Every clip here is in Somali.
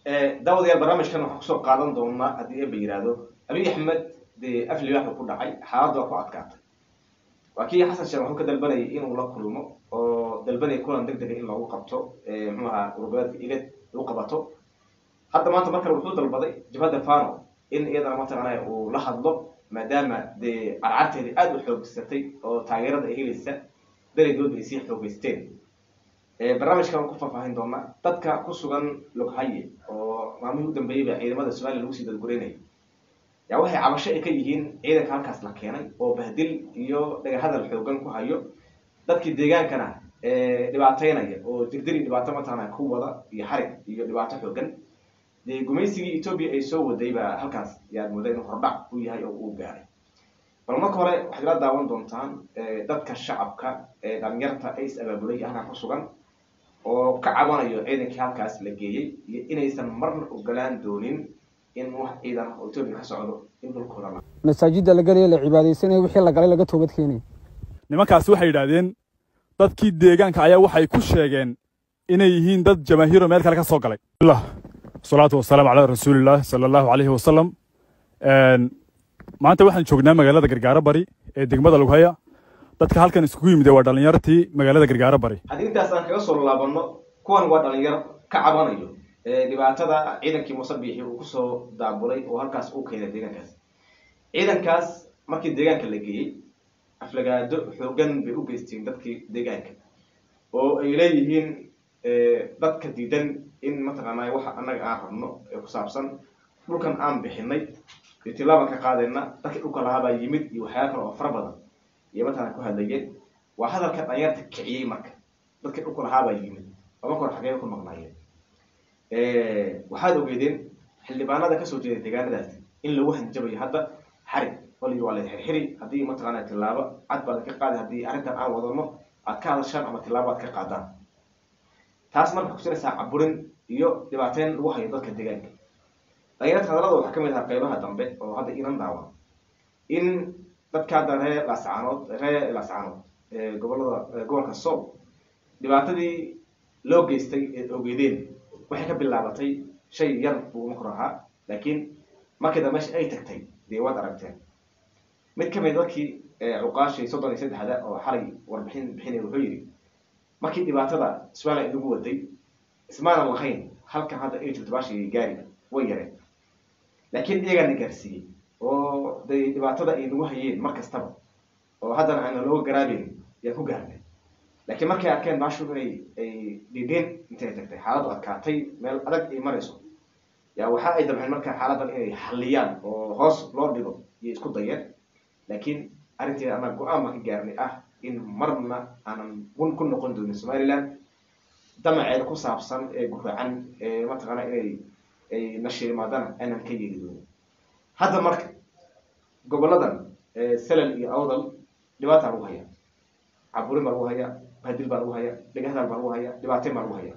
daawadayaal barnaamijkan waxaan kusoo qaadan doonaa haddii eba yihahdo abiy axmed dee af libaax uu ku dhacay xaaladda waa ku adkaatay waa kii xasan sheekh wuxuu ka dalbanayay inuu la kulmo oo dalbanaya kulan deg dega in lagu qabto muxuu ahaa urgoleedka igad lagu qabato hadda maanta mar kale wuxuu dalbaday jabhadda fano in iyadana mataqaanaya uu la hadlo maadaama dee carcarteedii aada u xoogsatay oo taageerada ay helaysa daladoodba ay sii xoogeysteen barnaamijkan waan ku faahfaahin doonaa dadka ku sugan loghaye oo maalmihii u dambeeyey ba ciidamada somaliya lagu sii dadgureynayay yaa waxay cabasho ay ka yihiin ciidanka halkaas la keenay oo bahdil iyo dhagahadal xoogan ku hayo dadkii deegaankana dhibaateynaya oo dirdiri dhibaato mataqaana ku wada iyo xarig iyo dhibaato xoogan dee gumaysigii etoobiya ay soo waday baa halkaas yaad mooda inuu hordhac u yahay oo uu gaaray bal marka hore waxaad ila daawan doontaan dadka shacabka ee dhalinyarta ay is abaabulay halkaa ku sugan oo ka cabanayo ciidankii halkaas la geeyey iyo inaysan marna ogolaan doonin in wax ciidan oo etoobiya ka socdo in dhulkooda la masaajidda la gelaya la cibaadaysanaya wixii la galay laga toobad keenaya nimankaasi waxay yidhaahdeen dadkii deegaanka ayaa waxay ku sheegeen inay yihiin dad jamaahiiro meel kale ka soo galay wasalaatu wasalaamu calaa rasuulillaah sala allahu calayhi wasalam maanta waxaan joognaa magaalada gargaaro bari ee degmada lughaya dadka halkan iskugu yimid waa dhallinyartii magaalada gargaaro bari haddii intaas aan kaga soo laabano kuwan waa dhalinyaro ka cabanayo dhibaatada ciidankii musabiixi uu kusoo daabulay oo halkaas uu keenay deegaankaas ciidankaas markii deegaanka la geeyey aflagaado xoogan bay u geysteen dadkii deegaanka oo ay leeyihiin dadka diidan in mataqaanaa waxa annaga aan rabno ee ku saabsan dhulkan aan bixinay iyo tilaaban ka qaadayna dadkii dhulka lahaabaa yimid iyo waxyaala kale oo fara badan iyo mataqana ku hadlayeen waa hadalka dhalinyarta kiciyey marka dadkii dhulka lahaabaa yimid oo marka hore xagee ku maqnaayeen waxaad ogeedeen xildhibaanada kasoo jeeda deegaanadaasi in lagu hanjabayo hadda xarig oo la yidhi waa la xirxiri haddii mataqaana tilaabo cad baad ka qaadi haddii arrintan aan wadano aad ka hadashaan ama tilaabo aad ka qaadaan taas marka kusinaysaa caburin iyo dhibaateyn lagu hayo dadka deegaanka dhalinyarta hadalada waxaa kamid ahaa qeybaha dambe oo hadda inan daawan in dadka hadda ree laascaanood ree laascaanood gobolada gobolka sool dhibaatadii loo geystay ee ogeedeen waxay ka bilaabatay shay yar buu makor ahaa laakiin markii dambe meesha ay tagtay dee waad aragteen mid kamid dadkii cuqaashii soddon iyo saddexda oo xalay warbixin bixinaya wuxuu yidhi markii dhibaatada somaliya inagu waday ismaanan lahayn halkan hadda ay joogto baashii gaari way yareen laakiin iyagaana gaarsiiyey oo day dhibaatada ay nagu hayeen mar kastaba oo haddana aana looga garaabeyn yaan ku gaarnay laakiin markay arkeen baashu inay ay dhidheen intay tagtay xaaladdu adkaatay meel adag ay marayso yaa waxa ay dabceen marka xaaladdan inay xalliyaan oo hoos loo dhigo iyo isku dayeen laakiin arrinteeda annaga go-aan baan ka gaarnay ah in marna aanan gun ku noqon doonin somaliland damaceeda ku saabsan ee guraacan ee mataqaana inay ay nashiimaadana aanan ka yeeli doonin hadda marka goboladan salal iyo awdal dhibaataa lagu hayaa caburin baa lagu hayaa bahdil baa lagu hayaa dhegahadal baa lagu hayaa dhibaateyn baa lagu hayaa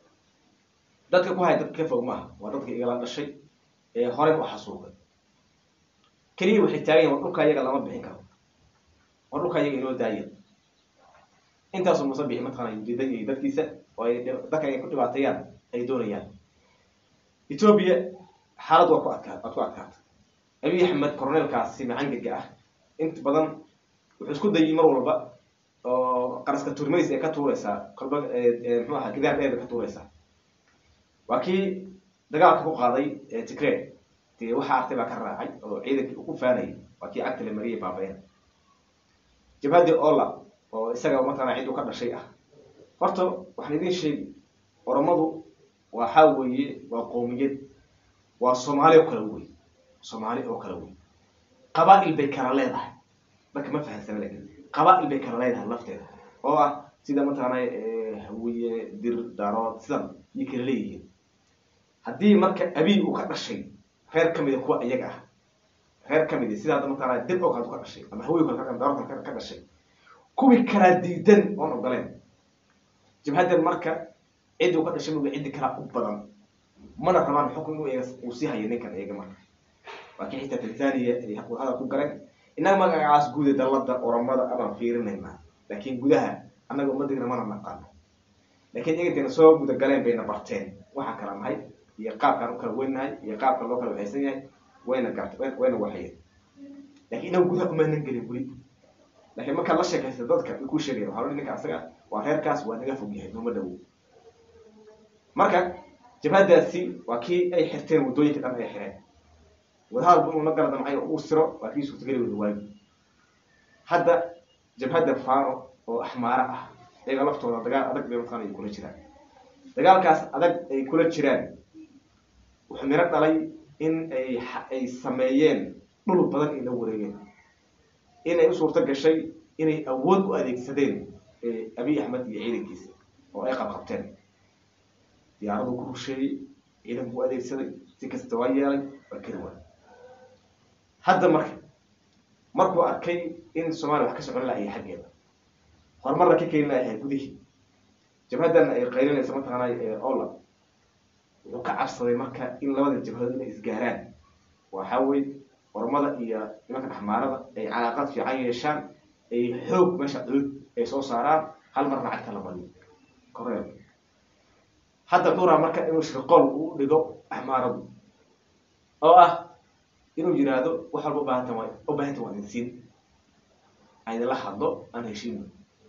dadka ku haya dadka ka fog maaha waa dadka igala dhashay ee horey u xasuuqay keliya waxay taagan yahin war dhulka iyaga lama bixin karo war dhulka iyaga inoo daaya intaasoo musabixi mataqana ujeedan iyo dadkiisa oo ay dadka ay ku dhibaateeyaan ay doonayaan etoobiya xaalad waa ku adkaa waad ku adkaata abiy axmed coroneelkaasi macangaga ah inta badan wuxuu isku dayay mar walba oo qaraska turmays ee ka tuureysaa kolba mxuu aha gidaar dheer bay ka tuureysaa waa kii dagaalka ku qaaday tigre dee waxa artay baa ka raacay oo ciidankii uu ku faanayay waa kii cagta la mariyay baabayan jabhadii ola oo isaga mataqana cid u ka dhashay ah horta waxaan idin sheegi oromadu waxaa weeye waa qoomiyad waa soomaali oo kale wey soomaali oo kale wey qabaa-il bay kala leedahay marka ma fahansana lakin qabaa-il bay kala leedahay lafteeda oo ah sida mataqaana hawiye dir daarood sidan iyo kala leeyihiin haddii marka abiy uu ka dhashay reer kamida kuwa iyaga ah reer kamidi sida hadda mataqaana dir oo kale ka dhashay ama hawiy kale daarood kale ka dhashay kuwii kalaa diidan oon ogoleen jabhaddan marka cid uu ka dhashay muga ciddi kalaa u badan mana rabaan xukun inuu iyaga uu sii hayo ninkan iyaga marka waa kii xitaa tanzania ay hadal ku galeen innaga magacaas guuda dallada oromada abaan fiirinaynaa laakiin gudaha annaga ummadayna mana naqaano laakiin iyaga intayna soo guda galeen bayna barteen waxaan kala nahay iyo qaabkaan u kala weynahay iyo qaabka loo kala waxaysan yahay wayna garta wayna waxayeen lakin inagu gudaha kumaanan gelin weli lakiin markaad la sheekaysa dadka way kuu sheegayan waxa lo ninka asaga waa reerkaas waa naga fog yahay nooma dhawo marka jabhadaasi waa kii ay xirteen waddooyinka dhan ay xireen wadahadalbu inuu la gala damcay uu siro waa kii suurtageli wada waagi hadda jabhadda fano oo axmaaro ah iyaga laftooda dagaal adag bay mataqana ay kula jiraan dagaalkaas adag ay kula jiraan wuxuu miro dhalay in ay ay sameeyeen dhul badan ay la wareegeen inay u suurto gashay inay awood u adeegsadeen abiy axmed iyo ciidankiisa oo ay qabqabteen diyaaradu ku rusheeyey ciidanku u adeegsaday si kasta waa yeelay waa kari waay hadda marka markuu arkay in soomaaliya wax ka socon lahay xaggeeda horumarna ka keeni lahay gudihii jabhadana ay qaylinaysa mataqaanay ola wuxuu ka cabsaday marka in labada jabhadood inay isgaaraan waxa weye ormada iyo nimanka dhaxmaarada ay calaaqad fiican yeeshaan ay xoog meesha cudud ay soo saaraan hal marna cagta la badiyo koreel hadda duraa marka inuu shirqool uu dhigo axmaaradu oo ah inuu yiraahdo wax walba ubaahanta wa ubaahanta waa idinsiin aydinla hadlo aan heshiino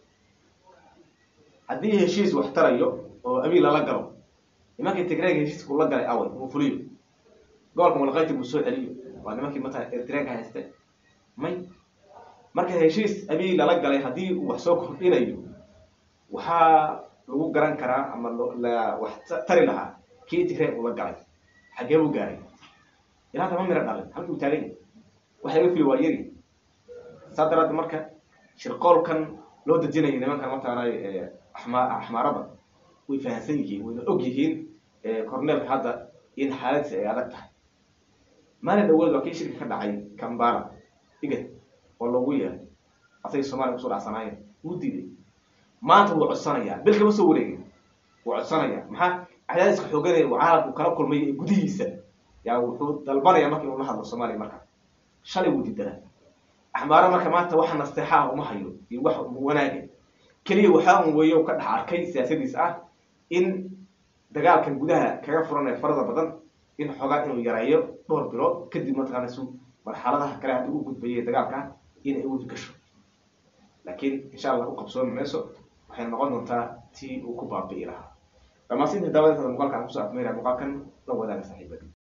haddii heshiis wax tarayo oo abiil lala galo nimankii tigrayga heshiiska ula galay away uu fuliyo gobolka mulqayti buu soo celiyo waa nimankii mata eritreanka hayste may marka heshiis abiil lala galay haddii uu wax soo kordhinayo waxaa lagu garan karaa ama la wax tari lahaa kii tigray ula galay xaggee buu gaaray ilaa tama miro dhalin halkii uu taagan yahay waxa laga fili waa yari saa daraaddeed marka shirqoolkan loo dejinayo nimankan mataqaanay axma axmaarada way fahamsan yihiin wayna og yihiin corneelka hadda in xaaladisi ay adag tahay maalin dhawood waa kii shirka ka dhacay kambala igad oo loogu yeeray asagii soomaliya kusoo dhacsanaayeen wuu diiday maanta wuu codsanayaa bil kama soo wareegin wuu codsanayaa maxaa cadaadiska xooganaya uu caalamku kala kulmay ee gudihiisa yaa wuxuu dalbanaya marka inuu la hadlo soomaaliya marka shalay wuu diidanaa axmaaro marka maanta waxa nasteexa ah uma hayo iyo wax wanaaga keliya waxaa un weeyo ka dhex arkay siyaasadiis ah in dagaalkan gudaha kaga furan ee farada badan in xoogaa inuu yareeyo dhowr bilood kadib mataqaana su marxaladaha kale hadda u gudbayay dagaalka in ay wadi gasho laakiin insha allah u qabsoomi mayso waxay noqon doontaa tii uu ku baabi'i lahaa dhammaansinta daawadeetada muuqaalkan kusoo afmeeraya muuqaalkan la wadaaga saaxiibada